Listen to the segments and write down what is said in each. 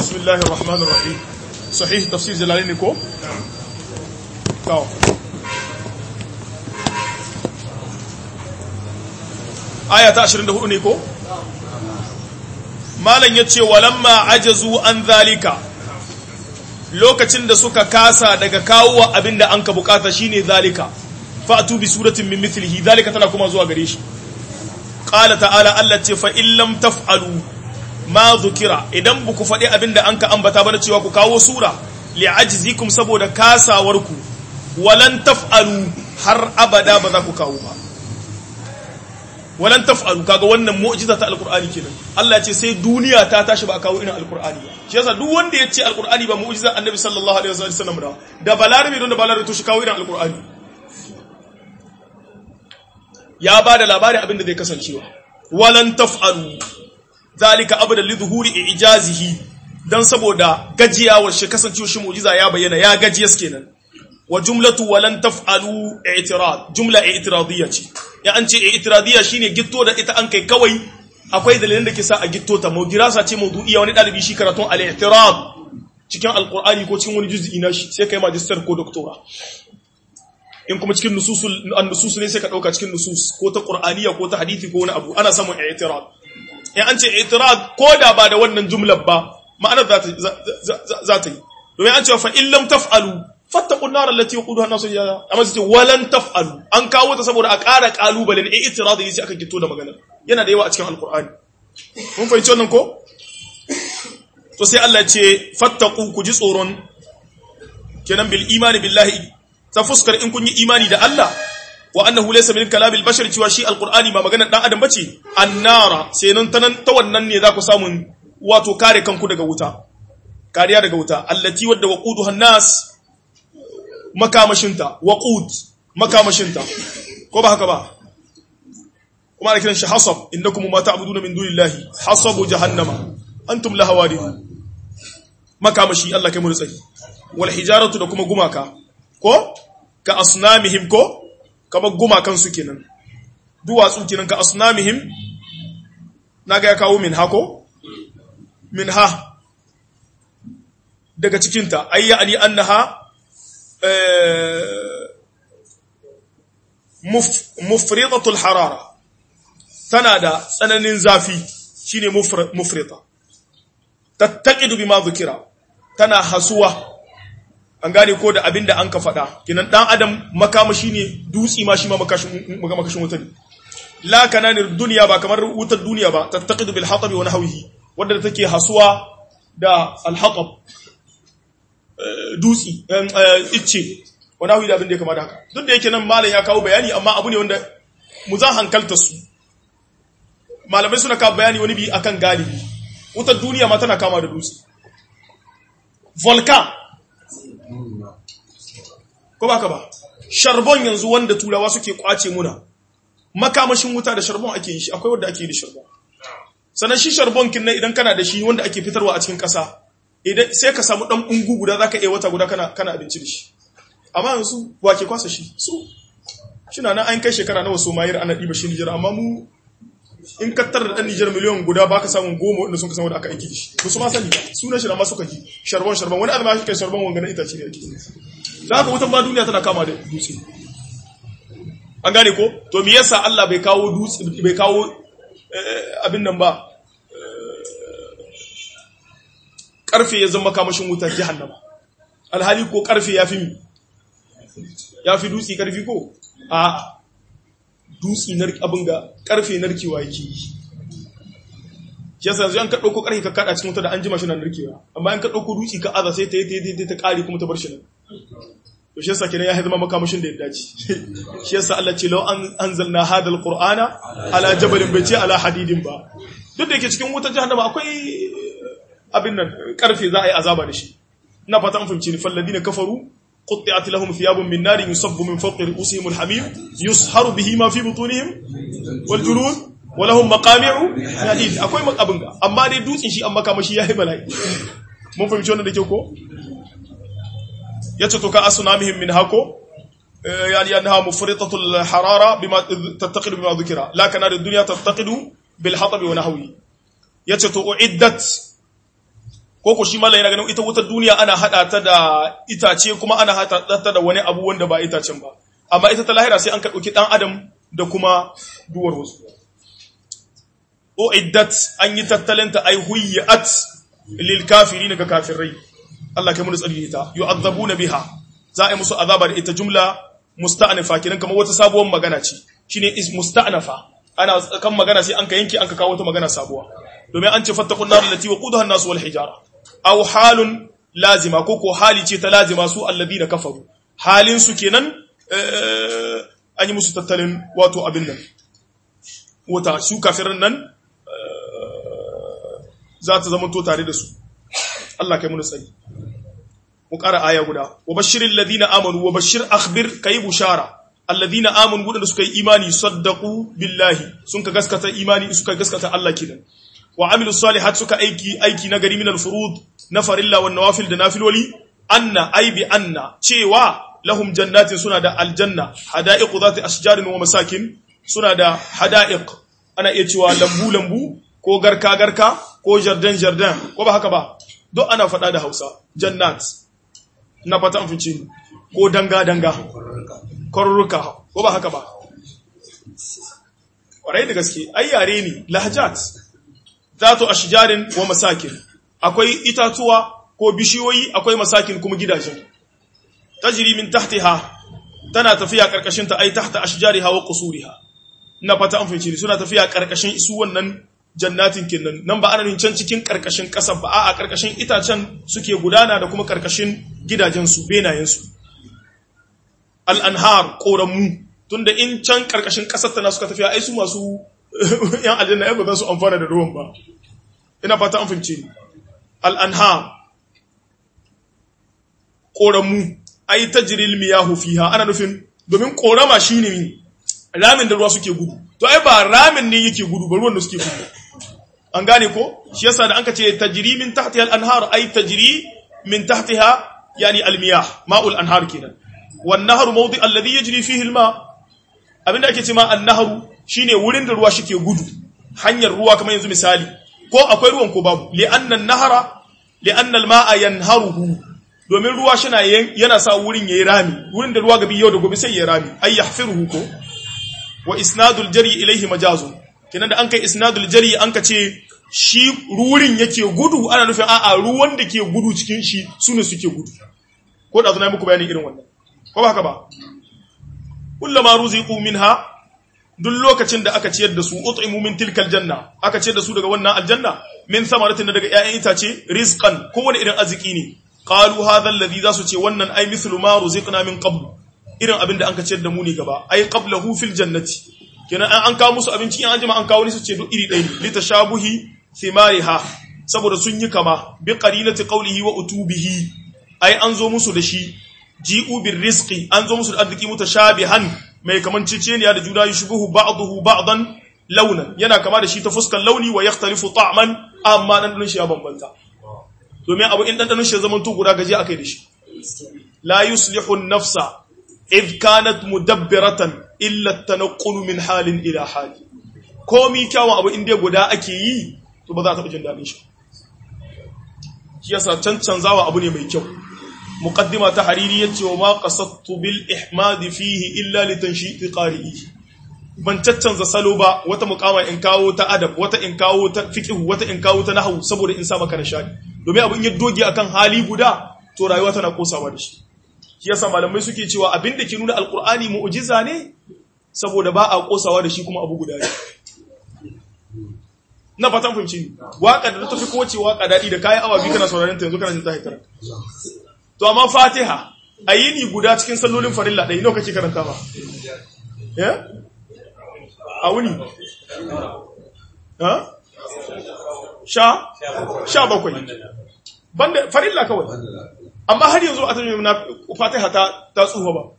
bismillahir rahmanir rahim sahih tafsir jalalaini ko to aya ta 24 ne ko malam yace walamma ajazu an zalika lokacin da suka kasa daga kawo abinda an ka bukata shine zalika fa'tu bi suratin min mithlihi zalika tana kuma zuwa gare shi qala ta'ala Allah ce fa in lam taf'alu ma dhukira idan buku faɗi abinda an ka ambata ba na cewa ku kawo sura li'ajzikum saboda kasawarku walan taf'alu har abada ba za ku kawo ba walan taf'alu kaga wannan mu'jiza ta alqur'ani kenan Allah ya ce sai duniya ta tashi ba a kawo irin alqur'ani ba shi yasa duk wanda ya ce alqur'ani ba mu'jiza annabi sallallahu alaihi wasallam da da balarabi don da balarabi to shi kawo irin alqur'ani ya ba da labarin abin da zai kasancewa walan taf'alu zalika abada li zuhuri ijazihi dan saboda gajiyawar shi kasancewar shi mu'jiza ya bayyana ya gajiyas kenan wa jumlatu walan taf'alu i'tirad jumla i'tiradiyya ce ya an ce i'tiradiyya shine gitto da ita an kai kawai akwai dalilan da ke sa a gitto ta mawdirasa ce mawdu'iyya wani dalibi shi karatun al-i'tirad cikin alqur'ani ko cikin wani juz'i na shi sai kai magister ko doctora in kuma cikin nususul an-nusus ne sai ka dauka cikin nusus ko ta qur'aniyya ko ta hadisi ko wani abu ana samun i'tirad in an ce i'tirad ko da ba da wannan jumlar ba ma'anar za ta yi domin an ce fa in lam taf'alu fattaqun nar allati yaquduha an-nas iyyaha amma sai walan taf'alu an kawo ta saboda a ƙara kalubalen i'tirad yace aka gito da magana yana da yawa a cikin alqur'ani mun fahimci wannan ko to sai Allah ya ce fattaqu ku ji tsoron kenan bil imani billahi ta fuskar in kun yi imani da Allah wa annahu laysa min kalamil bashar cewa shi alqur'ani ba magana dan adam bace annara sai nan ta ta wannan ne za ku samu wato kare kanku daga wuta kariya daga wuta allati wadda waquduha nas makamashinta waqud makamashinta ko ba haka ba kuma ana kiran shi hasab innakum ma ta'buduna min dunillahi hasabu jahannama antum laha waridun makamashi Allah kai mu tsari wal hijaratu da kuma gumaka ko ka asnamihim ko kamar gumakan su kenan duwatsu kenan ka asnamihim naga ya kawo min hako min ha daga cikinta ayya ani annaha mufridatul harara tana da tsananin zafi shine mufrida tattaqidu bima dhukira tana hasuwa an gane ko da abin da an ka faɗa kinan ɗan adam makamashi ne dutsi ma shi ma makashin wuta ne la kananin duniya ba kamar wutar duniya ba tattaqidu bil hatabi wa nahwihi wanda take hasuwa da al hatab dutsi icce wa nahwi da abin da ya kama da haka duk da yake nan malam ya kawo bayani amma abu ne wanda mu za hankalta su malamai suna kawo bayani wani bi akan galibi wutar duniya ma tana kama da dutse volcan ko ba ka ba sharbon yanzu wanda turawa suke kwace muna makamashin wuta da sharbon ake yi shi akwai wanda ake yi da sharbon sannan shi sharbon kin idan kana da shi wanda ake fitarwa a cikin kasa idan sai ka samu dan ungu guda zaka iya wata guda kana kana abinci da shi amma yanzu wa ke kwasa shi su shina nan an kai shekara nawa so mayar ana diba shi Nijar amma mu in ka tar da dan Nijar miliyan guda baka samun goma wanda sun ka samu da aka aiki da shi ba su ma sani sunan shi na ma suka ji sharbon sharbon wani alma shi kai sharbon wanga na itace ne ake da haka wutan ba duniya tana kama da dutse an gane ko to me yasa Allah bai kawo dutse bai kawo abin nan ba karfe ya zama kamashin wutar jahannama alhali ko karfe ya fi mi ya fi dutse karfi ko a dutse narki abin ga karfe narkewa yake yi shi yasa yanzu an ka ɗauko karfe ka kaɗa cikin wuta da an jima shi na narkewa amma an ka ɗauko dutse ka aza sai ta yi ta ta ƙari kuma ta bar shi nan to shi yasa kenan ya zama makamashin da ya dace shi yasa Allah ce law an anzalna hadal qur'ana ala jabalin bai ce ala hadidin ba duk da yake cikin wutar jahannama akwai abin nan karfe za a yi azaba da shi ina fata an fahimci ni falladina kafaru qutti'at lahum thiyabun min nar yusabbu min fawqi ru'usihim alhamim yusharu bihi ma fi butunihim wal julud wa lahum maqami'u hadid akwai makabin ga amma dai dutsin shi an makamashi yayi bala'i mun fahimci wannan da ke ko yace to ka asnamihim min hako yani annaha mufritatul harara bima tattaqidu bima dhukira la kana ad-dunya tattaqidu bil hatab wa nahwi yace to uiddat ko ko shi mallan yana ganin ita wutar duniya ana hada ta da itace kuma ana hada ta da wani abu wanda ba itacen ba amma ita ta lahira sai an ka dauki dan adam da kuma duwar wasu o iddat an yi tattalinta ay huyyat lil kafirin ga kafirai Allah kai mu tsari ita yu'adzabuna biha za a yi musu azaba da ita jumla musta'nafa kiran kamar wata sabuwar magana ce shine is musta'nafa ana kan magana sai an ka yanke an ka kawo wata magana sabuwa domin an ce fattaqun nar allati waqudaha an-nas wal hijara aw halun lazima ko ko hali ce ta lazima su alladina kafaru halin su kenan an yi musu tattalin wato abin nan wata su kafirin nan za ta zama to tare da su Allah kai mu tsari mu ƙara aya guda wa bashirin ladina amanu wa bashir akhbir kai bushara alladina amanu wadanda suka yi imani saddaqu billahi sun ka gaskata imani suka gaskata Allah kidan wa amilu salihat suka aiki aiki na gari min al-furud na farilla wan nawafil da nafiloli anna ay bi anna cewa lahum jannatin suna da aljanna hada'iq zati ashjarin wa masakin suna da hada'iq ana iya cewa lambu lambu ko garka garka ko jardin jardin ko ba haka ba duk ana faɗa da Hausa jannat na fata an fice ko danga danga korruka ko ba haka ba ƙwarai da gaske ai yare ne lahjat zatu ashjarin wa masakin akwai itatuwa ko bishiyoyi akwai masakin kuma gidajen tajri min tahtiha tana tafiya karkashin ta ai tahta ashjariha wa qusuriha na fata an fice suna tafiya karkashin su wannan jannatin kinnan nan ba ana nin can cikin karkashin ƙasa ba a karkashin itacen suke gudana da kuma karkashin gidajensu benayensu al'anhar ƙoranmu tunda in can karkashin ƙasar tana suka tafiya ai su masu yan aljanna ya ba za su amfana da ruwan ba ina fata an fahimce ni al'anhar ƙoranmu ai ta jiril miyahu fiha ana nufin domin ƙorama shine ramin da ruwa suke gudu to ai ba ramin ne yake gudu ba ruwan da suke gudu an gane ko shi yasa da anka ce tajri min tahtiha al-anhar ay tajri min tahtiha yani al-miyah ma'ul anhar kenan wan nahru mawdi alladhi yajri fihi al-ma abinda ake ce ma an-nahru shine wurin da ruwa shike gudu hanyar ruwa kamar yanzu misali ko akwai ruwan ko babu li anna an-nahra li anna al-ma'a yanharuhu domin ruwa shina yana sa wurin yayi rami wurin da ruwa gabi yau da gobe sai yayi rami ay yahfiruhu ko wa isnadul jari ilaihi majazun kenan da an kai isnadul jari an ka ce shi rurin yake gudu ana nufin a'a ruwan da ke gudu cikin shi sune suke gudu ko da zuna muku bayanin irin wannan ko ba haka ba kullama ruziqu minha duk lokacin da aka ciyar da su ut'imu min tilkal janna aka ciyar da su daga wannan aljanna min samaratin daga ƴaƴan itace rizqan kowane irin arziki ne qalu hadha alladhi zasu ce wannan ai mithlu ma ruziqna min qabl irin abin da an ka ciyar da mu ne gaba ai qablahu fil jannati kenan an kawo musu abinci in an jima an kawo ni su ce duk iri ɗaya ne litashabuhi thimariha saboda sun yi kama bi qarinati qawlihi wa utubihi ai an zo musu da shi ji'u bir rizqi an zo musu da arziki mutashabihan mai kaman ciceniya da juna yushbuhu ba'dahu ba'dan launan yana kama da shi ta fuskar launi wa yakhtalifu ta'man amma dan shi ya bambanta domin abu in dan shi ya zama to guda gaji akai da shi la yuslihu an-nafsa إذ كانت مدبرة إلا التنقل من حال إلى حال komi kyawun abu inda guda ake yi to ba za ta jin daɗin shi shi yasa cancanzawa abu ne mai kyau muqaddima ta hariri yace wa ma qasadtu bil ihmad fihi illa li tanshiti qari'i ban caccanza salo ba wata mukama in kawo ta adab wata in kawo ta fiqh wata in kawo ta nahwu saboda in sa maka nishadi domin abin ya doge akan hali guda to rayuwa tana kosawa da shi shi yasa malamai suke cewa abin da ke nuna alkur'ani mu'jiza ne saboda ba a kosawa da shi kuma abu guda ne na fatan fahimci ni waka da ta fi kowace waka daɗi da kayan awa biyu kana sauraron ta yanzu kana jin ta haikara to amma fatiha a yi ni guda cikin sallolin farilla ɗaya nawa kake karanta ba a wuni sha sha bakwai banda farilla kawai amma har yanzu a tafi na fatiha ta ta tsufa ba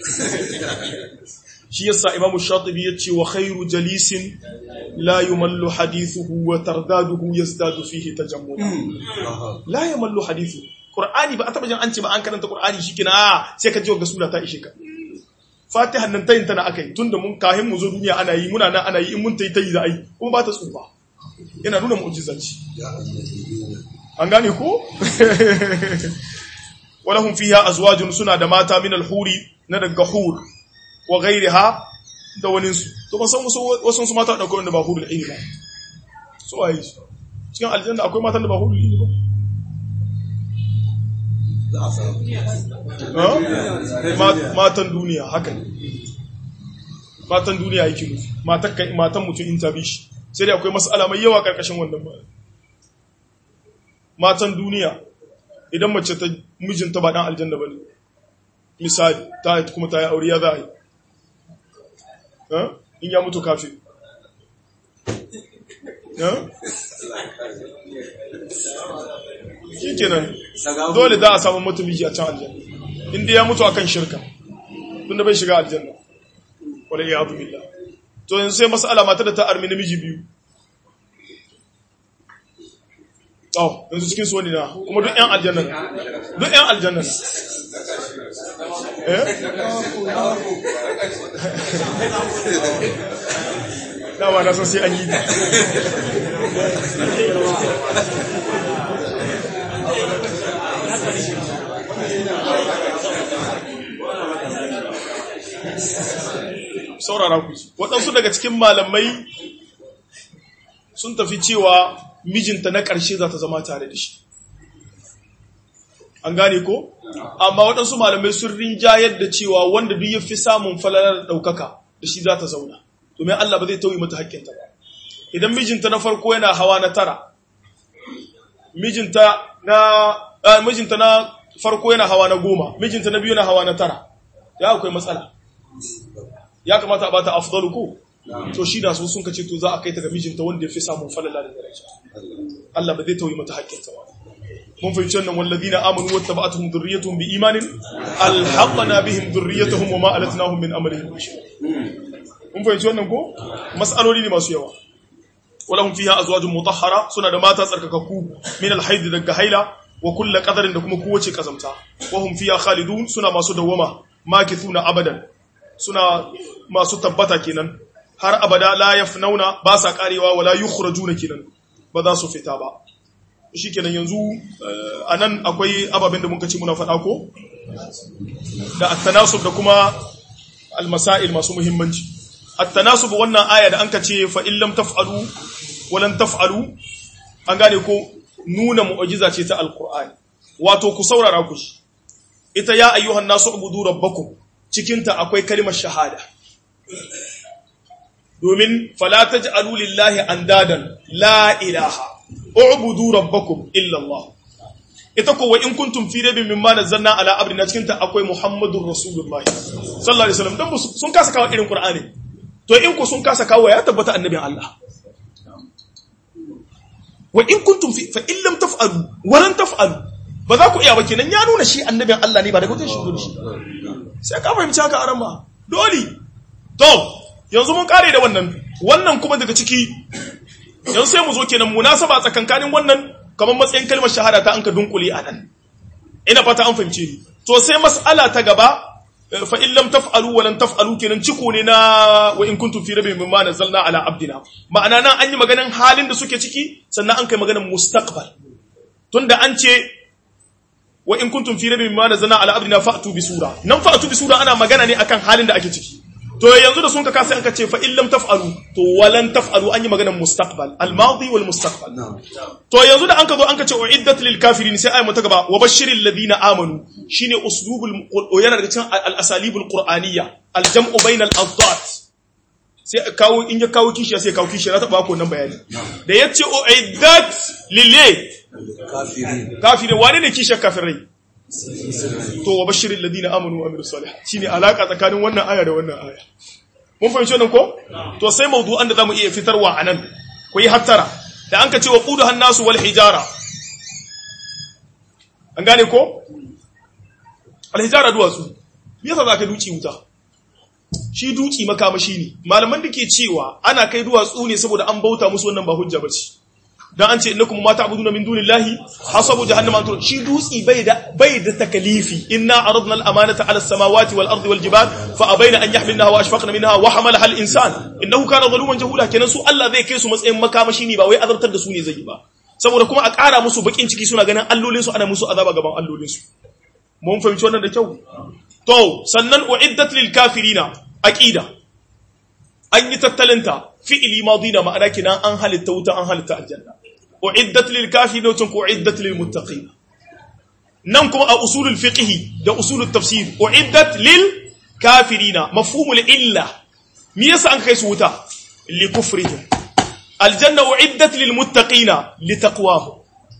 shi yasa imamu shatibi yace wa khairu jalisin la yumallu hadithuhu wa tardaduhu yazdadu fihi tajammula la yumallu hadithu qur'ani ba a taba jin an ce ba an karanta qur'ani shikina sai ka ji ga sura ta ishe ka fatiha nan tayin tana akai tunda mun kahin mu zo duniya ana yi muna nan ana yi in mun tayi tayi za a yi kuma ba ta tsufa yana nuna mu'jizanci an gane ko walahum fiha azwajun suna da mata min al-huri na daga hur wa ghayriha da wani su to ban san wasu wasu su mata da wanda ba hurul aini ba so ai cikin aljanna akwai matan da ba hurul aini ba matan duniya haka ne matan duniya yake nufi matan mutum in tabi shi sai dai akwai mas'ala mai yawa karkashin wannan ba matan duniya idan mace ta mijinta ba dan aljanna bane misali ta kuma ta yi aure ya za a yi in ya mutu kafin shi kenan dole za a samu mutu miji a can aljanna inda ya mutu akan shirka tun da bai shiga aljanna wadda ya abu billah to yanzu sai masala mata da ta armi namiji biyu oh yanzu cikin su wani na kuma duk yan aljanna duk yan aljanna eh dama na san sai an yi saurara ku waɗansu daga cikin malamai sun tafi cewa mijinta na ƙarshe za ta zama tare da shi an gane ko amma waɗansu malamai sun rinjayar da cewa wanda duk ya fi samun falalar ɗaukaka da shi za ta zauna domin Allah ba zai tauye mata hakkinta ba idan mijinta na farko yana hawa na tara mijinta na mijinta na farko yana hawa na goma mijinta na biyu na hawa na tara ya akwai matsala ya kamata a bata afdalu ko to shi da su sun kace to za a kai ta ga mijinta wanda ya fi samun falala da daraja Allah ba zai tauye mata hakkinta ba mun fahimci wannan walladina amanu wattaba'atuhum dhurriyyatuhum biimanin alhaqna bihim dhurriyyatuhum wama alatnahum min amalihim min shay mun fahimci wannan ko mas'aloli ne masu yawa walahum fiha azwajun mutahhara suna da mata tsarkakakku min alhayd daga haila wa kullu qadarin da kuma kowace kazamta wa hum fiha khalidun suna masu dawama makithuna abadan suna masu tabbata kenan har abada la yafnauna ba sa karewa wala yukhrajuna kenan ba za su fita ba shikenan yanzu anan akwai ababen da muka ce muna faɗa ko da at-tanasub da kuma al-masail masu muhimmanci at-tanasub wannan aya da anka ce fa in lam taf'alu wa lan taf'alu an gane ko nuna mu'jiza ce ta al-qur'ani wato ku saurara ku shi ita ya ayyuhan nasu ubudu rabbakum cikin ta akwai kalimar shahada domin fala taj'alu lillahi andadan la ilaha ubudu rabbakum illa Allah ita ko wa in kuntum fi rabbin mimma nazzalna ala abdina cikin ta akwai muhammadur rasulullahi sallallahu alaihi wasallam dan sun kasa kawo irin qur'ani to in ku sun kasa kawo ya tabbata annabin Allah wa in kuntum fi fa in lam taf'alu wa lan taf'alu ba za ku iya ba kenan ya nuna shi annabin Allah ne ba daga wajen shi shi sai ka fahimci haka aran ma dole to yanzu mun kare da wannan wannan kuma daga ciki yanzu sai mu zo kenan munasaba tsakankanin wannan kamar matsayin kalmar shahada ta an ka dunkule a nan ina fata an fahimce ni to sai mas'ala ta gaba fa in lam taf'alu wa lan taf'alu kenan ciko ne na wa in kuntum fi rabbin mimma nazzalna ala abdina ma'ana nan an yi maganan halin da suke ciki sannan an kai maganan mustaqbal tunda an ce wa in kuntum fi rabbin mimma nazzalna ala abdina fa'tu bi sura nan fa'tu bi sura ana magana ne akan halin da ake ciki to yanzu da sun ka kasa an ka ce fa in lam taf'alu to walan taf'alu an yi maganar mustaqbal al madi wal mustaqbal to yanzu da an ka zo an ka ce uiddat lil kafirin sai ayi ta gaba wa bashiril ladina amanu shine uslubul yana daga cikin al asalibul qur'aniyya al jam'u bainal afdat sai kawo in ya kawo kishiya sai kawo kishiya ta ba ku nan bayani da yace uiddat lil kafirin kafirin wane ne kishiyar kafirai to wa bashirin ladina amanu wa amilus salih shine alaka tsakanin wannan aya da wannan aya mun fahimci wannan ko to sai mawdu'an da zamu iya fitarwa anan ku yi hattara da an ka ce wa qudu hannasu wal hijara an gane ko al hijara duwatsu me yasa zaka duci wuta shi duci makamashi ne malaman da ke cewa ana kai duwatsu ne saboda an bauta musu wannan ba hujja bace dan an ce innakum ma ta'buduna min dunillahi hasabu jahannama antum shi dutsi bai da bai da takalifi inna aradna al-amanata 'ala as-samawati wal ardi wal jibal fa abaina an yahmilnaha wa ashfaqna minha wa hamalaha al-insan innahu kana zaluman jahula kenan su Allah zai kai su matsayin makamashi ne ba wai azabtar da su ne zai yi ba saboda kuma a ƙara musu bakin ciki suna ganin allolin su ana musu azaba gaban allolin su mun fahimci wannan da kyau to sannan uiddat lil kafirina aqida an yi tattalinta fi'ili madina ma'ana kina an halitta wuta an halitta aljanna uiddat lil kafirin wa uiddat lil muttaqin nan kuma a usulul fiqh da usulul tafsir uiddat lil kafirina mafhumul illa me yasa an kai su wuta li kufrihim aljanna uiddat lil muttaqina li taqwahum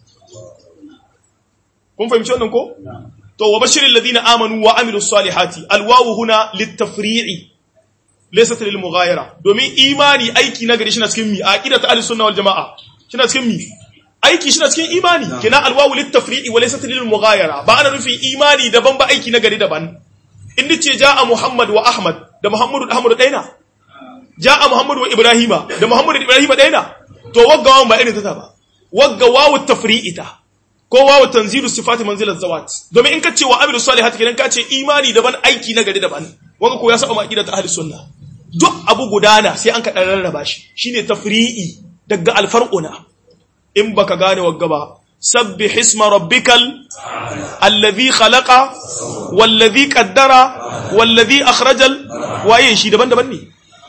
kun fahimci wannan ko to wa bashiril ladina amanu wa amilus salihati alwawu huna litafri'i laysat lil mughayara domin imani aiki na gari shi na cikin mi aqidat ahlus sunna wal jamaa shi na cikin mi aiki shi na cikin imani kina alwawu litafri'i wa laysat lil mughayara ba ana nufin imani daban ba aiki na gari daban in ce jaa muhammad wa ahmad da muhammadu da ahmadu daina jaa muhammad wa ibrahima da muhammadu da ibrahima daina to wagga wawan ba irin ta ba wagga wawu tafri'ita ko wawu tanzilu sifati manzilat zawat domin in ka ce wa amilu salihati kenan ka ce imani daban aiki na gari daban wanga ko ya saba aqidat ahli sunna duk abu gudana sai an ka dan rarraba shi shine tafri'i daga alfarquna in baka gane wagga ba sabbih isma rabbikal alladhi khalaqa walladhi qaddara walladhi akhrajal waye shi daban-daban ne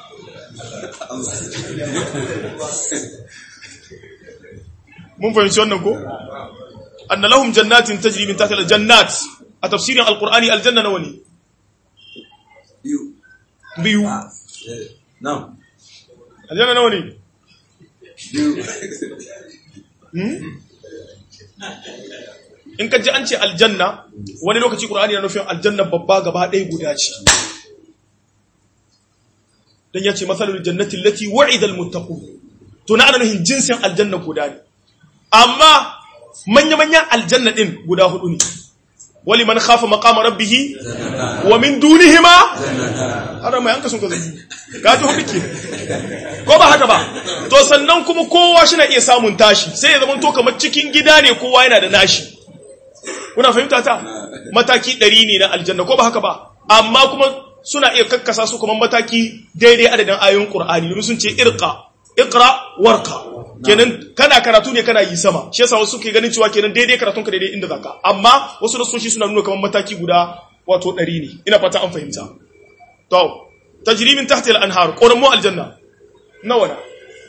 mun fahimci wannan ko anna lahum jannatin tajri min tahtiha al-jannat a tafsirin alqur'ani aljanna nawa ne biyu biyu Ah, eh, na'am aljanna nawa ne biyu in ka ji an ce aljanna wani lokaci qur'ani na nufin aljanna babba gaba ɗaya guda ce dan ya ce masalul jannati allati wa'ida almuttaqun to na ana nufin jinsin aljanna guda ne amma manya-manyan aljanna din guda hudu ne wali man khafa maqama rabbih wa min dunihima har mai anka sun ka zai ka ji hudu ke ko ba haka ba to sannan kuma kowa shi na iya samun tashi sai ya zama to kamar cikin gida ne kowa yana da nashi kuna fahimta ta mataki ɗari ne na aljanna ko ba haka ba amma kuma suna iya kakkasa su kuma mataki daidai adadin ayoyin qur'ani domin sun ce irqa iqra warqa kenan kana karatu ne kana yi sama shi yasa wasu ke ganin cewa kenan daidai karatun ka daidai inda zaka amma wasu nasoshi suna nuna kamar mataki guda wato ɗari ne ina fata an fahimta to tajri min tahti al-anhar quramu aljanna nawa na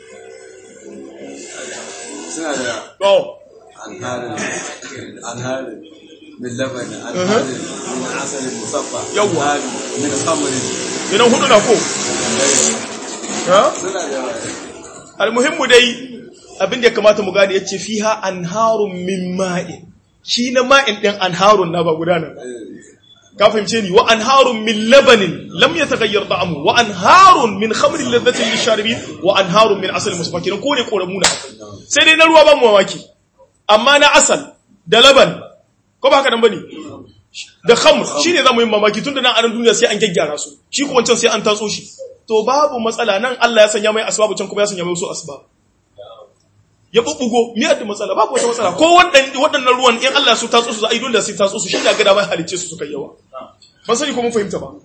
suna da to anharin anharin min labanin anharin min asalin musaffa Yawwa. anharin min khamrin idan hudu na ko ha suna da almuhimmu dai abin da ya kamata mu gane yace fiha anharun min ma'in shi na ma'in din anharun na ba gudanar ka fahimce ni wa anharun min labanin lam yataghayyar ta'amu wa anharun min khamrin ladhatin lisharibin wa anharun min asalin musaffa kenan ko ne koramu na sai dai na ruwa ba mu mamaki amma na asal da laban ko ba haka nan bane da khamr shine zamu yi mamaki tunda nan a nan duniya sai an gyaggyara su shi ko wancan sai an tatso shi to babu matsala nan Allah ya sanya mai asbabu can kuma ya sanya mai wasu asbab ya bubbugo mi da matsala babu wata matsala ko waɗannan waɗannan ruwan in Allah ya so tatso su za a yi dole sai tatso su shi da ga da mai halicce su suka yawa ban sani ko mun fahimta ba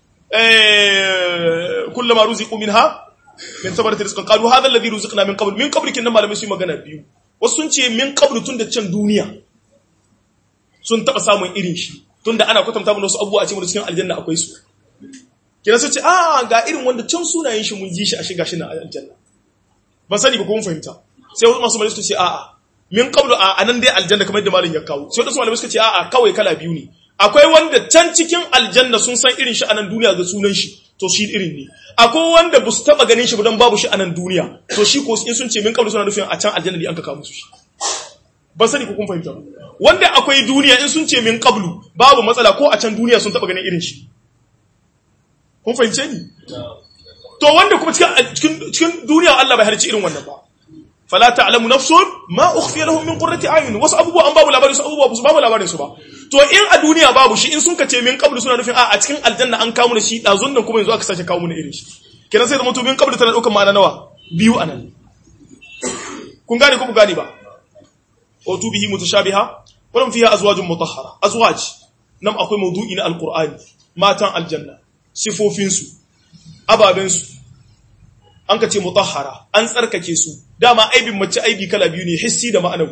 eh kullama ruziqu minha min sabarati rizqan qalu hadha alladhi ruziqna min qabl min qabl kin nan malamai su yi magana biyu wasu sun ce min qabl tun da can duniya sun taɓa samun irin shi tunda ana kwatanta mana wasu abubuwa a cikin cikin aljanna akwai su kina su ce a ga irin wanda can sunayen shi mun ji shi a shiga shi na aljanna ban sani ba ko mun fahimta sai wasu masu malamai suka ce a'a min qablu a anan dai aljanna kamar yadda malam ya kawo sai wasu malamai suka ce a'a kawai kala biyu ne akwai wanda can cikin aljanna sun san irin shi a nan duniya ga sunan shi to shi irin ne akwai wanda ba su taba ganin shi ba don babu shi a nan duniya to shi ko in sun ce min qablu suna nufin a can aljanna ne an ka kawo musu shi ban sani ko kun fahimta ba wanda akwai duniya in sun ce min qablu babu matsala ko a can duniya sun taba ganin irin shi kun fahimce ni to wanda kuma cikin cikin cikin duniya Allah bai halicci irin wannan ba fala ta'lamu nafsun ma ukhfiya lahum min qurrati a'yun wasu abubuwa an babu labarin su abubuwa su babu labarin su ba to in a duniya babu shi in sun kace min qablu suna nufin a a cikin aljanna an kawo mu shi dazun nan kuma yanzu aka sake kawo mu irin shi kenan sai zama to min qablu tana daukar ma'ana nawa biyu anan kun gane ko ku gane ba utu bihi mutashabiha walam fiha azwajun mutahhara azwaj nan akwai mawdu'i na alqur'ani matan aljanna sifofin su ababen su an ka ce mutahhara an tsarkake su dama aibin mace aibi kala biyu ne hissi da ma'anawi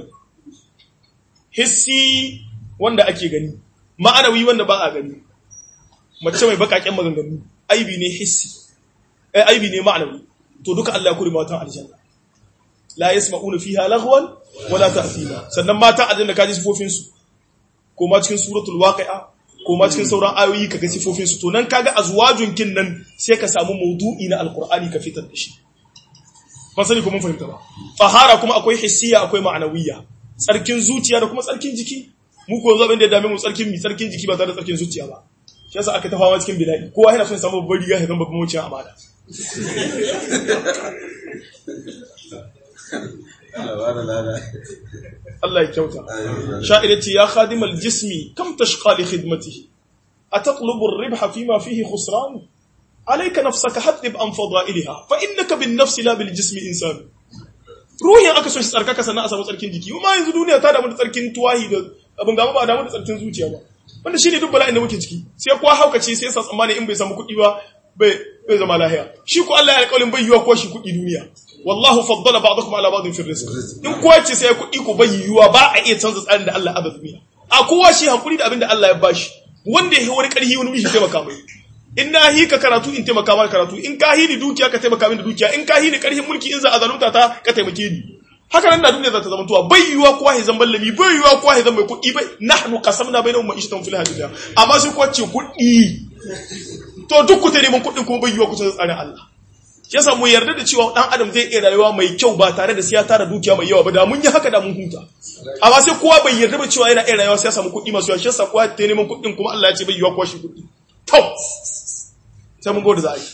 hissi wanda ake gani ma'anawi wanda ba a gani mace mai bakaken maganganu aibi ne hissi eh aibi ne ma'anawi to duka Allah ya kuri matan aljanna la yasma'una fiha laghwan wala ta'thima sannan matan aljanna kaji sifofin su ko ma cikin suratul waqi'a ko ma cikin sauran ayoyi kaga sifofin su to nan kaga azwajun kin nan sai ka samu maudu'i na alqur'ani ka fitar da shi ba sani ko mun fahimta ba tahara kuma akwai hissiya akwai ma'anawiyya tsarkin zuciya da kuma tsarkin jiki mu ko yanzu abin da ya dame mu tsarkin mi tsarkin jiki ba tare da tsarkin zuciya ba shi yasa aka tafawa cikin bidai kowa yana son ya samu babbar riga ya zama babban wucin amana Allah ya kyauta sha'ir ce ya khadimal jismi kam tashqa li khidmatihi ataqlubu ar-ribha fima fihi khusran alayka nafsaka hadib an fadailha fa innaka bin nafsi la bil jismi insan ruhin aka so shi tsarkaka sannan a samu tsarkin jiki kuma yanzu duniya ta damu da tsarkin tuwahi da abin gaba ba damu da tsarkin zuciya ba wanda shine duk bala'in da muke ciki sai kuwa haukace sai sa tsammani in bai samu kuɗi ba bai bai zama lahiya shi ko Allah ya alƙawarin bai yiwa ko shi kuɗi duniya wallahu faddala ba'dakum ala ba'din fi rizq in kowa ce sai kuɗi ko bai yiwa ba a iya canza tsarin da Allah ya duniya a kowa shi hankuri da abin da Allah ya bashi wanda ya wani ƙarfi wani mishi taimaka mai in na hi ka karatu in taimaka maka karatu in ka hi ni dukiya ka taimaka min da dukiya in ka hi ni ƙarfin mulki in za a zalunta ta ka taimake ni haka nan da duniya za ta zama tuwa bai yiwa kowa ya zama lami bai yiwa kowa ya zama mai kuɗi bai nahnu qasamna bainahum ma'ishatan fil hayatid dunya amma sai kowa ce kuɗi to duk ku ta neman kuɗin kuma bai yiwa ku ta tsarin Allah shi yasa mu yarda da cewa dan adam zai iya rayuwa mai kyau ba tare da sai ya tara dukiya mai yawa ba da mun yi haka da mun huta amma sai kowa bai yarda ba cewa yana iya rayuwa sai ya samu kuɗi masu yawa shi yasa kowa ta neman kuɗin kuma Allah ya ce bai yiwa kowa shi kuɗi to sai mun gode za a yi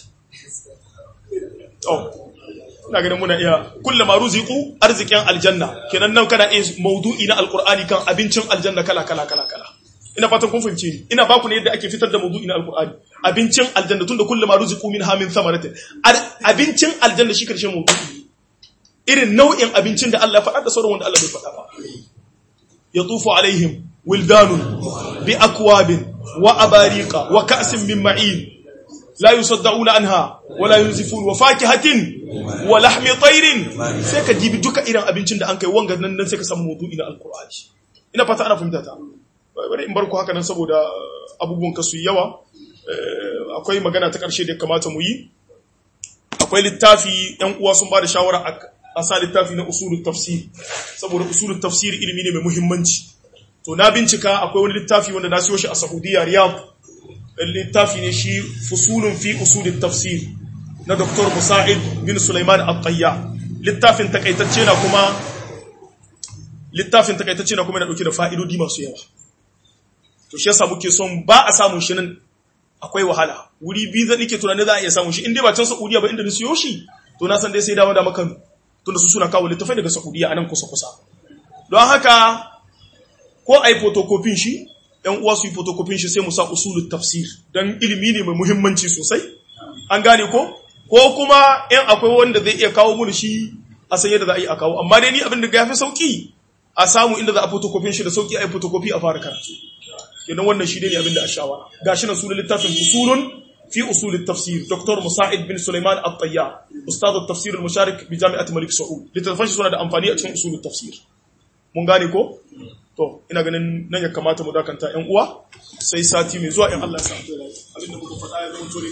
to ina ganin muna iya kullum ma ruziku arzikin aljanna kenan nan kana iya maudu'i na alqur'ani kan abincin aljanna kala kala kala kala ina fatan kun fahimce ni ina baku ne yadda ake fitar da maudu'i na alqur'ani abincin aljanna tunda kullum ma ruziku min hamin samaratin abincin aljanna shi karshen maudu'i irin nau'in abincin da Allah ya faɗa da sauran wanda Allah bai faɗa ba yatufu alaihim wildanun bi akwabin wa abariqa wa ka'sin min ma'in لا يصدعون عنها ولا ينزفون وفاكهة ولحم طير sai ka dibi duka irin abincin da an kai wanga nan sai ka samu maudu'i na alqur'ani ina fata ana fahimta ta bari in bar ku haka nan saboda abubuwan ka su yawa akwai magana ta karshe da kamata mu yi akwai littafi ɗan uwa sun ba da shawara a sa littafi na usulul tafsir saboda usulul tafsir ilimi ne mai muhimmanci to na bincika akwai wani littafi wanda na siyo shi a Saudiya Riyadh littafi ne shi fusulun fi usulin tafsir na Dr. Musa'id bin Sulaiman Al-Tayya littafin takaitacce na kuma littafin takaitacce na kuma yana dauke da fa'idodi masu yawa to shi yasa muke son ba a samun shi nan akwai wahala wuri biyu zan nake tunanin za a iya samun shi in dai ba can Saudiya ba inda na siyo shi to na san dai sai dawo da makan tunda su suna kawo littafai daga Saudiya anan kusa kusa don haka ko ai photocopy shi ‘yan uwa su yi fotokofin shi sai mu sa usulun tafsir don ilimi ne mai muhimmanci sosai an gane ko ko kuma ‘yan akwai wanda zai iya kawo mun shi a san yadda za a yi a kawo amma dai ni abin da ya fi sauki a samu inda za a fotokofin shi da sauki a yi fotokofi a fara karatu idan wannan shi ne abin da a shawara ga shi na sunan littafin usulun fi usulun tafsir dr musa'id bin sulaiman at-tayya ustad tafsir al-musharik bi jami'at malik saud littafin shi suna da amfani a cikin usulun tafsir mun gane ko to ina ganin nan ya kamata mu dakanta ƴan uwa sai sati mai zuwa in Allah ya sa abinda muka faɗa ya zama